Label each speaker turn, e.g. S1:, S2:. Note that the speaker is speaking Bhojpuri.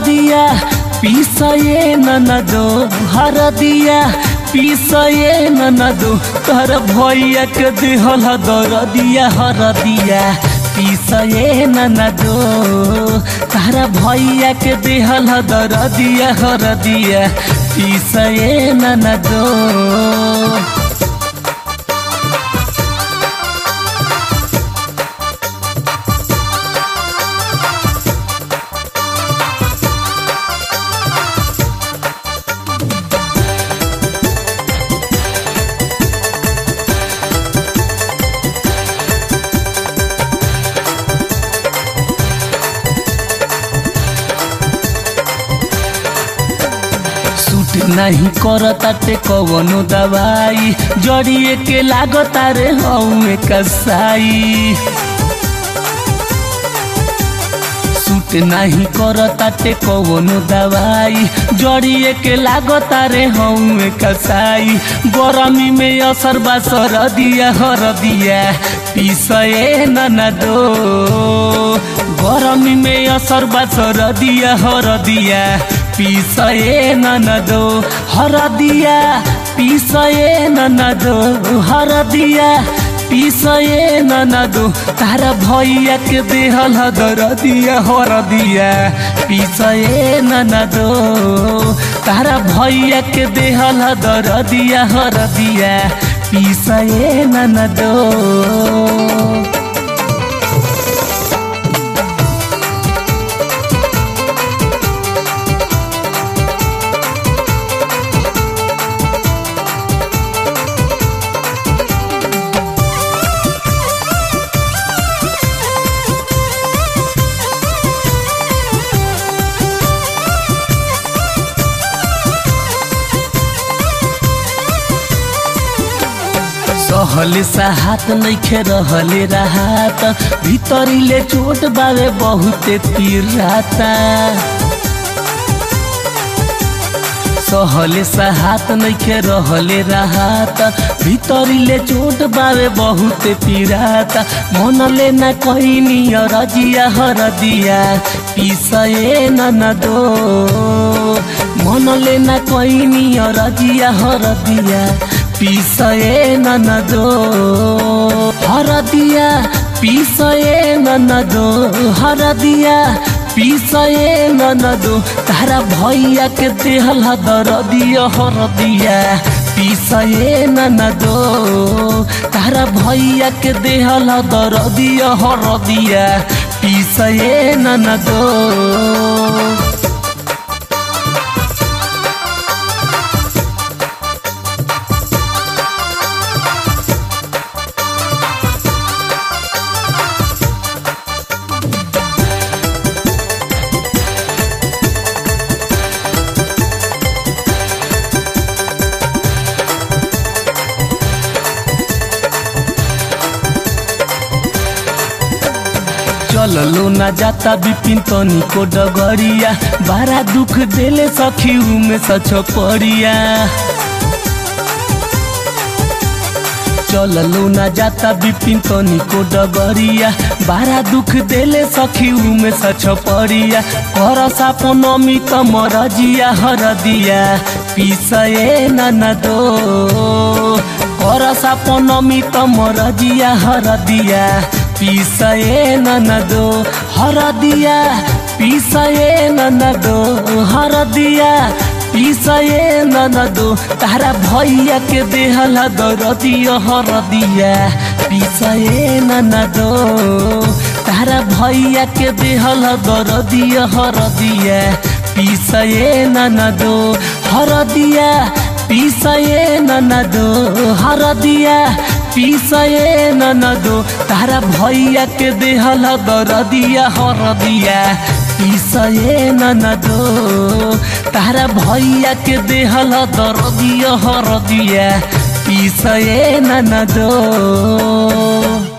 S1: हरदिया पीसए ननदो हरदिया पीसए ननदो तोहर भैया के दिहल दरदिया हरदिया पीसए ननदो तारा भैया के दिहल दरदिया हरदिया पीसए ननदो सूट नहीं करताटे कवनो दवाई जड़िए के लागता रे हउए कसाई सूट नहीं करताटे कवनो दवाई जड़िए के लागता रे हउए कसाई गरमी में असर बा सरदिया हरदिया पीसए ननदो गरमी में असर बा सरदिया हरदिया पीसए ननदो हरदिया पीसए ननदो हरदिया पीसए ननदो तारा भैया के देहल दरदिया हरदिया पीसए ननदो तारा भैया के देहल दरदिया हरदिया पीसए ननदो सहले साहत नइखे रहले राहत भितरीले चोट बावे बहुते पिराता सहले साहत नइखे रहले राहत भितरीले चोट बावे बहुते पिराता मनले न कहनी रजिया हरदिया पिसए ननदो मनले न कहनी रजिया हरदिया पीसए ननदो हरदिया पीसए ननदो हरदिया पीसए ननदो तारा भैया के देहल दरदिया हरदिया पीसए ननदो तारा भैया के देहल दरदिया हरदिया पीसए ननदो चललो न जाता बिपिन तनी को डगरिया बारा दुख देले सखी में सच परिया चललो न जाता बिपिन तनी को डगरिया बारा दुख देले सखी में सच परिया कर सापन अमित मरजिया हरदिया पीसए ननदो कर सापन अमित मरजिया हरदिया पीसए ननदो हरदिया पीसए ननदो हरदिया पीसए ननदो तारा भैया के देहल दरदिया हरदिया पीसए ननदो तारा भैया के देहल दरदिया हरदिया पीसए ननदो हरदिया पीसए ननदो हरदिया पीसए ननदो तारा भैया के देहल दरदिया हरदिया पीसए ननदो तारा भैया के देहल दरदिया हरदिया पीसए ननदो